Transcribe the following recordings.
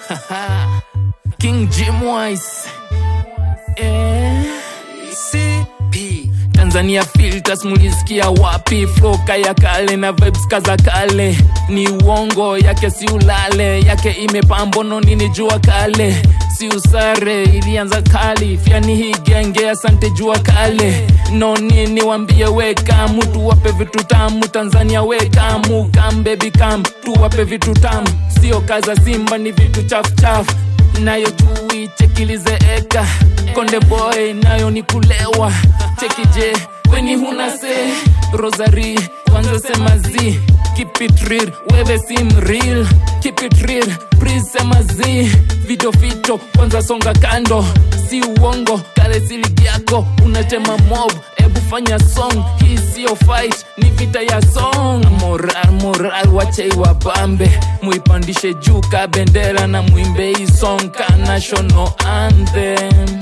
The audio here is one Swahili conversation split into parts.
King Jim Wise eh. CP Tanzania filters mulisikia wapi? Floka ya kale na vibes kaza kale, ni uongo yake, si ulale yake, imepambono nini jua kale, si usare ilianza kali, fyani hii genge, asante jua kale, no nini wambie, weka mutu wape vitu tamu, Tanzania weka mu kam baby kam, tuwape vitu tamu, sio kaza Simba, ni vitu chafu chafu nayo chui chekilize eka konde boy nayo ni kulewa chekije weni huna se rosary kwanza sema zi keep it real wewe sim real keep it real please sema zi vito fito kwanza songa kando si uongo kale siligi yako unatema mob ebu fanya song hii sio fight ni vita ya song moral moral wachei wabambe muipandishe juu ka bendera na mwimbe hii song ka national anthem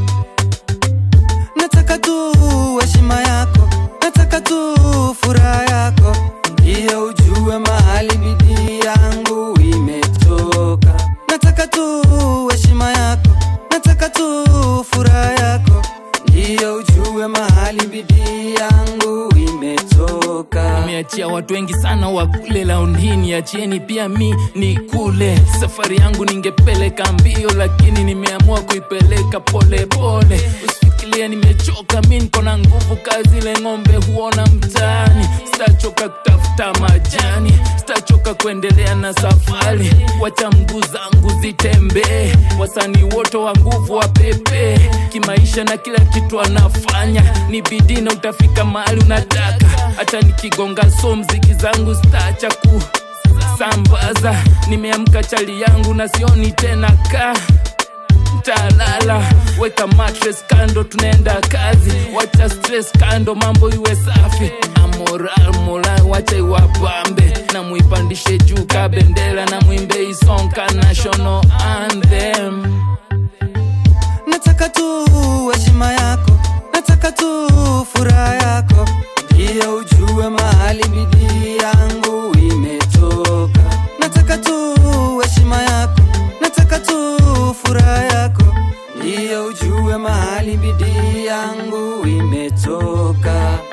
nataka tu heshima yako nataka tu furaha yako ndiyo ujue mahali bidii yangu imetoka nataka tu heshima yako nataka tu furaha yako ndiyo ujue mahali bidii yangu imetoka nimeachia watu wengi sana wakule laundi hii niachieni pia mi ni kule safari yangu ningepeleka mbio lakini nimeamua kuipeleka pole pole usifikirie nimechoka mi niko na nguvu kazi ile ng'ombe huona mtaani sitachoka kutafuta majani sitachoka kuendelea na safari wacha mguu zangu zitembee wasanii wote wa nguvu wa pepe kimaisha na kila kitu anafanya ni bidii na utafika mahali unataka hata nikigonga so mziki zangu staacha ku sambaza nimeamka chali yangu na sioni tena ka talala weka mattress kando tunaenda kazi wacha stress kando mambo iwe safi amoral moral wacha iwapambe na muipandishe juu ka bendera na mwimbe isonka national anthem nataka tu heshima yako nataka tu furaha yako ndiyo ujue mahali bidii yangu imetoka nataka tu heshima yako nataka tu furaha yako ndiyo ujue mahali bidii yangu imetoka